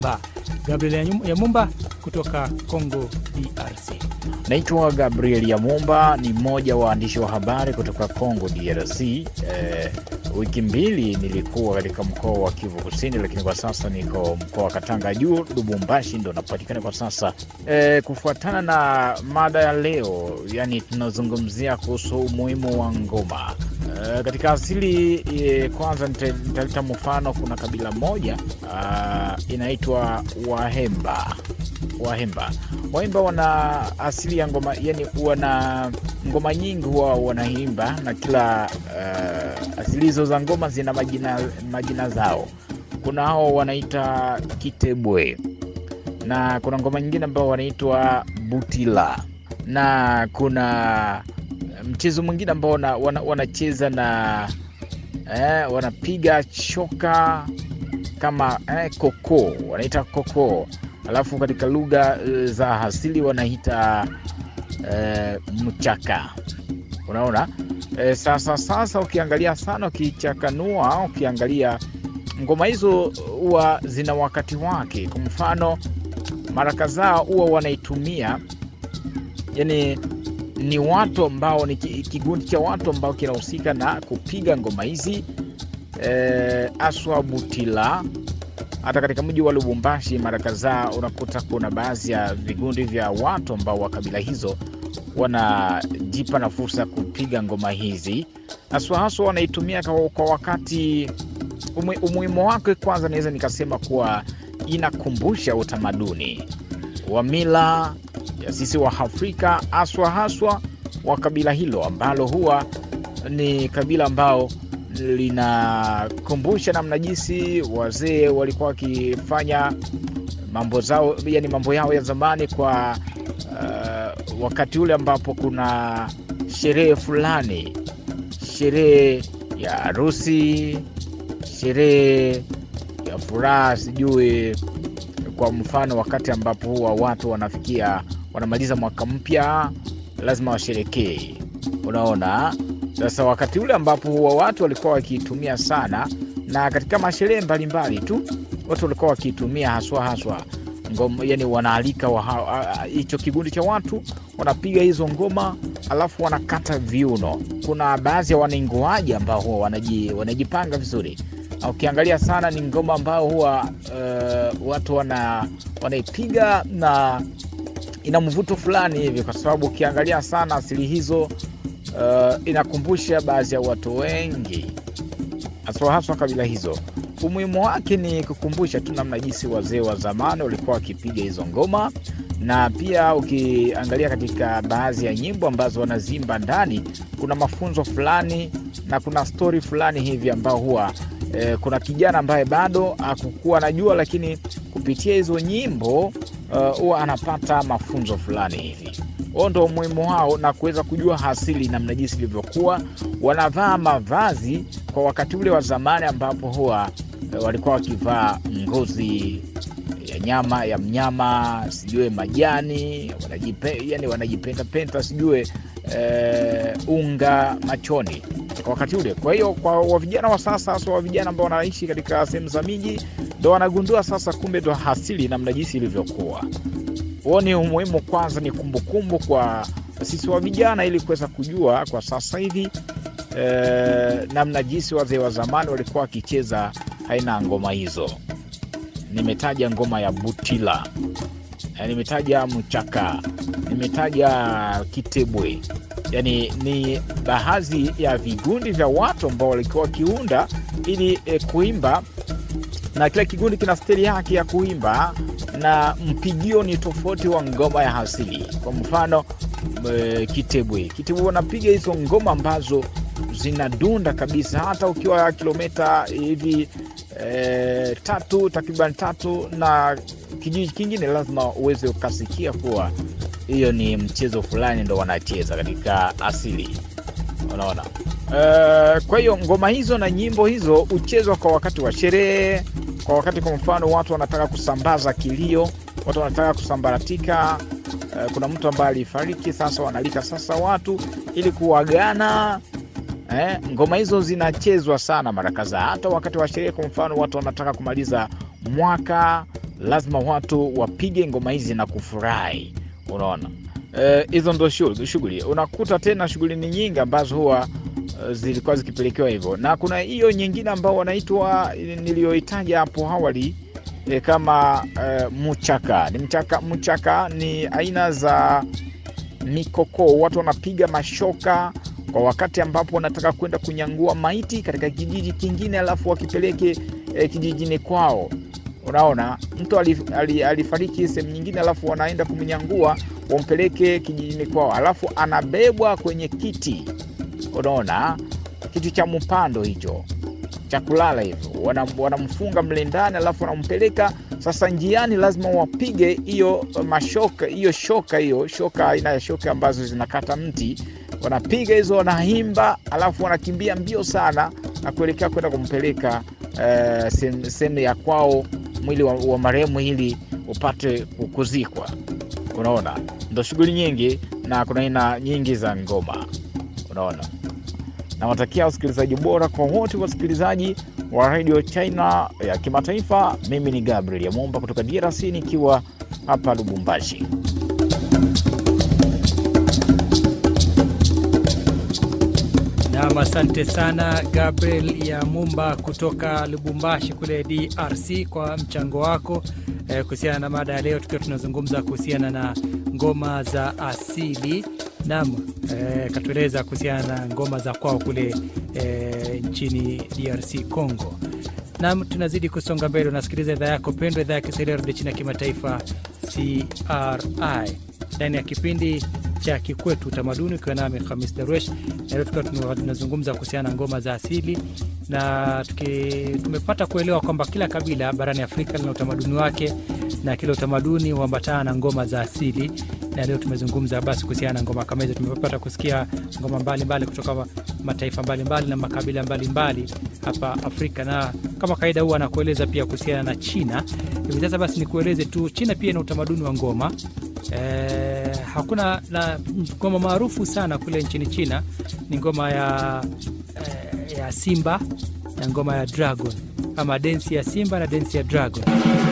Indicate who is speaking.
Speaker 1: Gabriel Yamumba kutoka Congo DRC.
Speaker 2: Naitwa Gabriel Yamumba, ni mmoja wa waandishi wa habari kutoka Congo DRC. Eh, wiki mbili nilikuwa katika mkoa wa Kivu Kusini, lakini kwa sasa niko mkoa wa Katanga juu, Lubumbashi ndo napatikana kwa sasa. Eh, kufuatana na mada ya leo, yani tunazungumzia kuhusu umuhimu wa ngoma Uh, katika asili e, kwanza nitaleta mfano. Kuna kabila moja uh, inaitwa Wahemba. Wahemba Wahemba wana asili ya ngoma, yani wana ngoma nyingi huwa wanaimba, na kila uh, asili hizo za ngoma zina majina, majina zao. Kuna hao wanaita Kitebwe na kuna ngoma nyingine ambao wanaitwa Butila na kuna mchezo mwingine ambao wanacheza wana na eh, wanapiga choka kama eh, koko wanaita koko, alafu katika lugha za asili wanaita eh, mchaka. Unaona eh, sasa sasa, ukiangalia sana, ukichakanua, ukiangalia ngoma hizo huwa zina wakati wake. Kwa mfano, mara kadhaa huwa wanaitumia yani ni watu ambao ni kikundi cha watu ambao kinahusika na kupiga ngoma hizi e, aswa Butila. Hata katika mji wa Lubumbashi mara kadhaa unakuta kuna baadhi ya vikundi vya watu ambao wa kabila hizo wanajipa na fursa ya kupiga ngoma hizi, haswa haswa wanaitumia kwa wakati. Umuhimu wake kwanza, naweza nikasema kuwa inakumbusha utamaduni wa mila ya sisi wa Afrika haswa haswa wa kabila hilo ambalo huwa ni kabila ambao linakumbusha namna jinsi wazee walikuwa wakifanya mambo zao, yani mambo yao ya zamani kwa uh, wakati ule ambapo kuna sherehe fulani, sherehe ya harusi, sherehe ya furaha, sijui kwa mfano wakati ambapo huwa watu wanafikia wanamaliza mwaka mpya lazima washerekee. Unaona, sasa wakati ule ambapo huwa watu walikuwa wakiitumia sana, na katika masherehe mbalimbali tu watu walikuwa wakiitumia haswa haswa ngoma, yani wanaalika hicho kikundi cha watu wanapiga hizo ngoma, alafu wanakata viuno. Kuna baadhi ya wanaingoaji ambao huwa wanaji, wanajipanga vizuri na ukiangalia sana ni ngoma ambao huwa uh, watu wana wanaipiga na ina mvuto fulani hivi, kwa sababu ukiangalia sana asili hizo uh, inakumbusha baadhi ya watu wengi haswa haswa kabila hizo. Umuhimu wake ni kukumbusha tu namna jinsi wazee wa zamani walikuwa wakipiga hizo ngoma, na pia ukiangalia katika baadhi ya nyimbo ambazo wanazimba ndani, kuna mafunzo fulani na kuna stori fulani hivi ambao huwa eh, kuna kijana ambaye bado hakukuwa anajua, lakini kupitia hizo nyimbo huwa uh, anapata mafunzo fulani hivi. Huo ndo umuhimu wao na kuweza kujua asili namna jinsi ilivyokuwa. Wanavaa mavazi kwa wakati ule wa zamani, ambapo huwa uh, walikuwa wakivaa ngozi ya nyama ya mnyama, sijue majani, wanajipe, yani wanajipentapenta, sijue uh, unga machoni kwa wakati ule. Kwa hiyo kwa vijana wa sasa, hasa wa vijana ambao wanaishi katika sehemu za miji, ndo wanagundua sasa, kumbe ndo asili namna jinsi ilivyokuwa. Huo ni umuhimu kwanza, ni kumbukumbu kumbu kwa sisi wa vijana, ili kuweza kujua kwa sasa hivi e, namna jinsi wazee wa zamani walikuwa wakicheza aina ya ngoma hizo. Nimetaja ngoma ya Butila, nimetaja mchaka, nimetaja kitebwe Yani ni baadhi ya vikundi vya watu ambao walikuwa wakiunda ili e, kuimba, na kila kikundi kina stili yake ya kuimba na mpigio ni tofauti wa ngoma ya asili. Kwa mfano e, kitebwe, kitebwe wanapiga hizo ngoma ambazo zinadunda kabisa, hata ukiwa kilomita hivi e, tatu takriban tatu na kijiji kingine, lazima uweze ukasikia kuwa hiyo ni mchezo fulani ndo wanacheza katika asili, unaona. Uh, kwa hiyo ngoma hizo na nyimbo hizo huchezwa kwa wakati wa sherehe, kwa wakati, kwa mfano watu wanataka kusambaza kilio, watu wanataka kusambaratika. Uh, kuna mtu ambaye alifariki, sasa wanalika sasa watu ili kuagana. Eh, ngoma hizo zinachezwa sana mara kadhaa, hata wakati wa sherehe. Kwa mfano watu wanataka kumaliza mwaka lazima watu wapige ngoma hizi na kufurahi. Unaona hizo e, ndo shughuli. Unakuta tena shughuli ni nyingi ambazo huwa uh, zilikuwa zikipelekewa hivyo, na kuna hiyo nyingine ambao wanaitwa niliyoitaja hapo awali e, kama uh, mchaka. Ni mchaka, mchaka ni aina za mikokoo, watu wanapiga mashoka kwa wakati ambapo wanataka kwenda kunyangua maiti katika kijiji kingine, alafu wakipeleke e, kijijini kwao. Unaona, mtu alif, alif, alifariki sehemu nyingine, alafu wanaenda kumnyangua wampeleke kijijini kwao, alafu anabebwa kwenye kiti. Unaona, kiti cha mpando hicho cha kulala hivyo, wanamfunga wana mle ndani, alafu wanampeleka sasa. Njiani lazima wapige hiyo mashoka, hiyo shoka, hiyo shoka, aina ya shoka ambazo zinakata mti wanapiga hizo, wanaimba, alafu wanakimbia mbio sana na kuelekea kwenda kumpeleka uh, sehemu ya kwao, mwili wa, wa marehemu ili upate kuzikwa. Unaona, ndo shughuli nyingi na kuna aina nyingi za ngoma. Unaona, nawatakia usikilizaji bora kwa wote wasikilizaji wa Radio China ya kimataifa. Mimi ni Gabriel Yamomba kutoka DRC nikiwa hapa Lubumbashi.
Speaker 1: Nam, asante sana Gabriel ya Mumba kutoka Lubumbashi kule DRC kwa mchango wako eh, kuhusiana na mada ya leo, tukiwa tunazungumza kuhusiana na ngoma za asili. Nam eh, katueleza kuhusiana na ngoma za kwao kule eh, nchini DRC Congo. Nam, tunazidi kusonga mbele, unasikiliza idhaa yako pendwa, idhaa ya Kiswahili ya redio China ya kimataifa CRI ndani ya kipindi cha Kikwetu Utamaduni, ukiwa nami Hamis Darwesh, na leo tukiwa tunazungumza kuhusiana na ngoma za asili na tuki, tumepata kuelewa kwamba kila kabila barani Afrika lina utamaduni wake na kila utamaduni huambatana na ngoma za asili, na leo tumezungumza basi kuhusiana na ngoma kama hizo. Tumepata kusikia ngoma mbalimbali mbali kutoka mataifa mbalimbali mbali na makabila mbalimbali mbali hapa Afrika, na kama kawaida huwa anakueleza pia kuhusiana na China. Hivi sasa basi nikueleze tu, China pia ina utamaduni wa ngoma Eh, hakuna na ngoma maarufu sana kule nchini China ni ngoma ya, eh, ya simba na ngoma ya dragon ama densi ya simba na densi ya dragon.